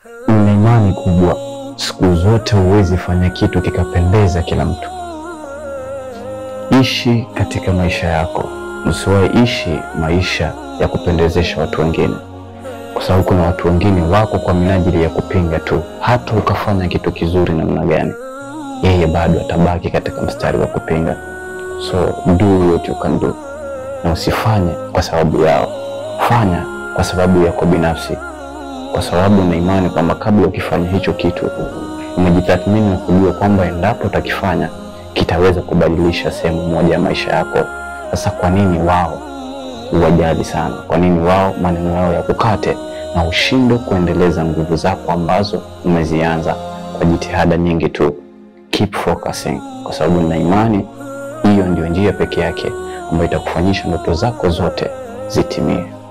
nina imani kubwa, siku zote huwezi fanya kitu kikapendeza kila mtu. Ishi katika maisha yako, usiwahi ishi maisha ya kupendezesha watu wengine, kwa sababu kuna watu wengine wako kwa minajili ya kupinga tu. Hata ukafanya kitu kizuri namna gani, yeye bado atabaki katika mstari wa kupinga. So do what you can do, na usifanye kwa sababu yao, fanya kwa sababu yako binafsi, kwa sababu na imani kwamba kabla ukifanya hicho kitu umejitathmini na kujua kwamba endapo utakifanya kitaweza kubadilisha sehemu moja ya maisha yako. Sasa kwa nini wao uwajali sana? Kwa nini wao maneno yao ya kukate na ushindwe kuendeleza nguvu zako ambazo umezianza kwa jitihada nyingi tu? Keep focusing, kwa sababu na imani hiyo ndio njia pekee yake ambayo itakufanyisha ndoto zako zote zitimie.